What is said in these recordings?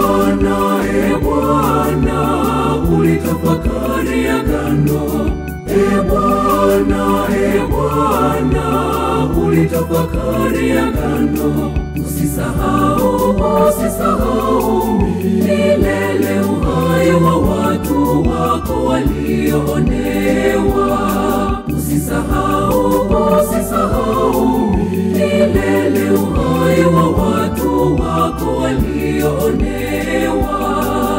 Bwana, e Bwana, ulitafakari agano. E Bwana, e Bwana, ulitafakari agano. Usisahau, usisahau milele uhai wa watu wako walioonewa. Usisahau, usisahau milele uhai wa watu wako walioonewa.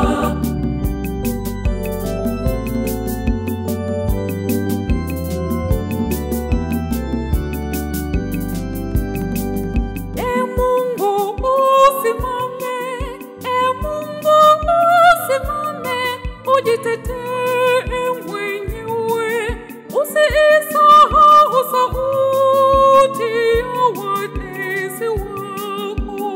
E Mungu usimame, e Mungu usimame, ujitetee mwenyewe, usiisahau sauti ya watesi wako.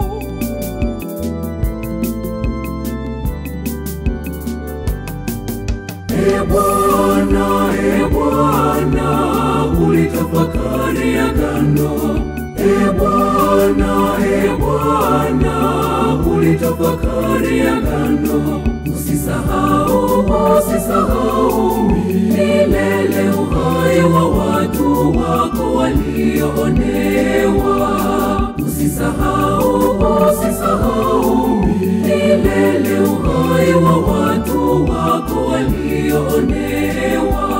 E Bwana, e Bwana, ulitafakari agano. E Bwana, e Bwana, ulitafakari agano. Usisahau, usisahau milele uhai wa watu wako walioonewa. Usisahau, usisahau milele uhai wa watu wako walioonewa.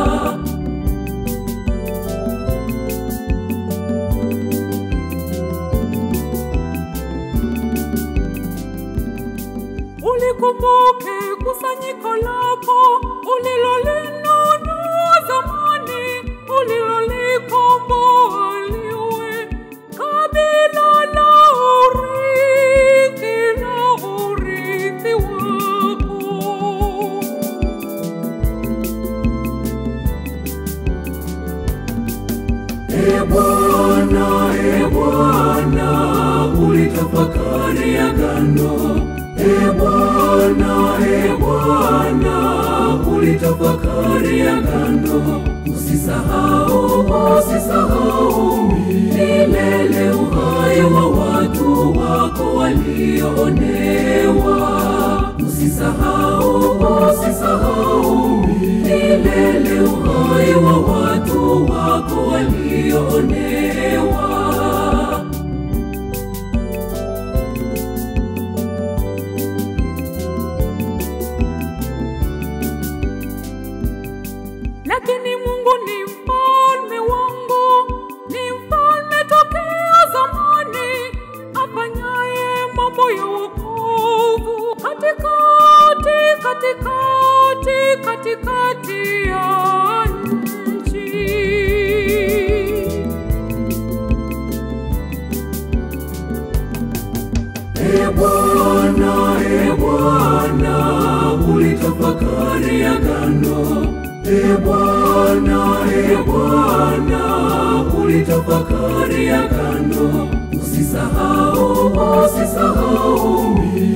Ulikumbuke kusanyiko lako ulilolinunua zamani, ulilolikomboa liwe kabila la urithi la urithi wako. E Bwana, e Bwana, ulitafakari agano. E Bwana, e Bwana, ulitafakari agano. Usisahau, usisahau milele uhai wa watu wako walioonewa. Usisahau, usisahau milele uhai wa watu wako walioonewa. Lakini Mungu ni mfalme wangu, ni mfalme tokea zamani, afanyaye mambo ya wokovu katikati, katikati, katikati ya nchi. E Bwana, e Bwana, ulitafakari agano. E Bwana, e Bwana, ulitafakari agano. Usisahau, usisahau